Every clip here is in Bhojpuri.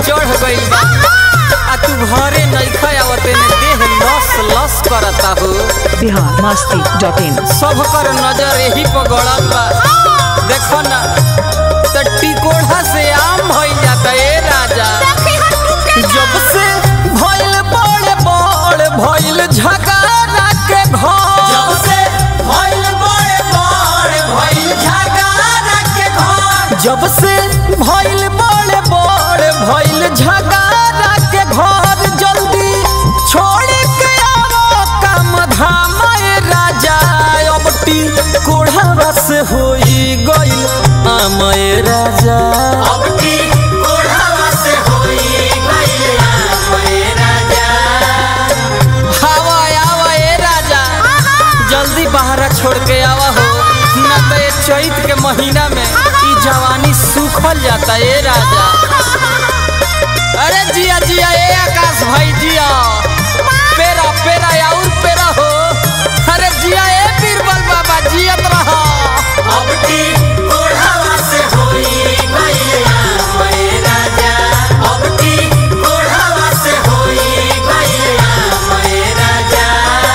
चढ़ गइल बा आ तू घरे नइखा आवते ने देह लस लस करता हो बिहार मस्ती डॉट इन सब कर नजर यही पर गड़ल बा देखो ना त टिकोढ़ा से आम भइल जाता ए राजा जब से भइल बड़े बड़ भइल झगड़ा के घर जब से भइल बड़े बड़ भइल झगड़ा के घर जब से भइल बड़े बड़ भइल झगड़ा के घर जल्दी छोड़ के आवो काम धाम ए राजा अब टी कोढ़ा से होई गइल आम ए राजा अब टी कोढ़ा से होई गइल आम ए राजा आवा आवा ए राजा जल्दी बाहर छोड़ के आवा हो ना तो ये चैत के महीना में ई जवानी सूखल जाता ए राजा अरे जिया जिया ए आकाश भाई जिया पेरा पेरा और पेरा हो अरे जिया ए बीरबल बाबा जियत रहा अब की कोढ़ावा से होई गइया ए राजा अब की कोढ़ावा से होई गइया ए राजा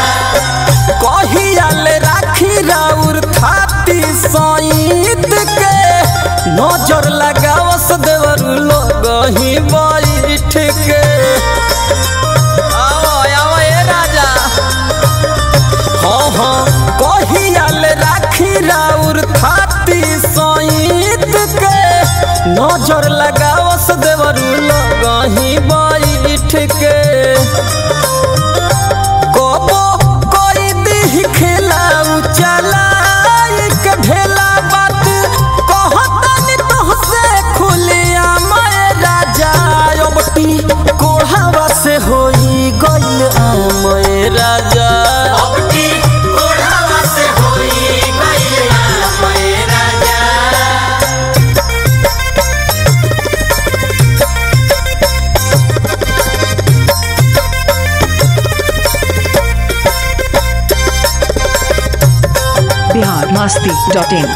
कहियाल राखी राउर थाती सईद के नजर लगावस देवर लोग ही बैठ के आओ आओ ए राजा हाँ हाँ कहियाल राखी राउर थाती सईद के नजर लगावस देवर लोग ही बैठ के कबो कोई दिह खिलाऊ चलाई के ढेला बात कहतनी तोहसे खुलिया मैं राजा अबटी कोढ़ावा से होई गइल आम ए राजा अबटी कोढ़ावा से होई गइल आम ए राजा बिहार मस्ती डॉट इन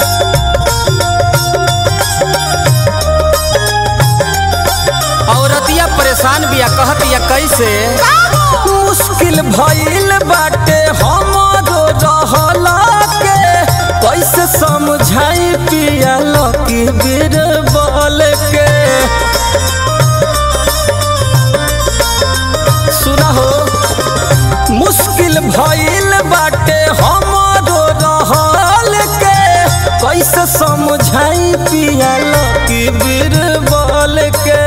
औरतिया परेशान बिया कहतिया कैसे मुश्किल भइल बाटे हमरो रहला के कैसे समझाई पिया लकी बीरबल के सुना हो मुश्किल भइल बाटे हमरो रहल के कैसे समझाई पिया लकी बीरबल के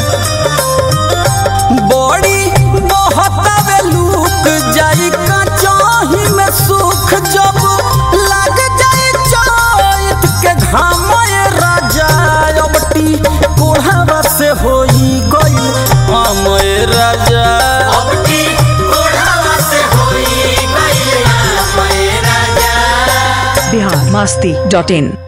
बड़ी बहतावे लूक जाई कचाही में सुख जब लग जाई चैत के घाम ए राजा अबटी कोढ़ावा से होई गई आम ए राजा अबटी कोढ़ावा से होई गई आम ए राजा बिहार मस्ती डॉट इन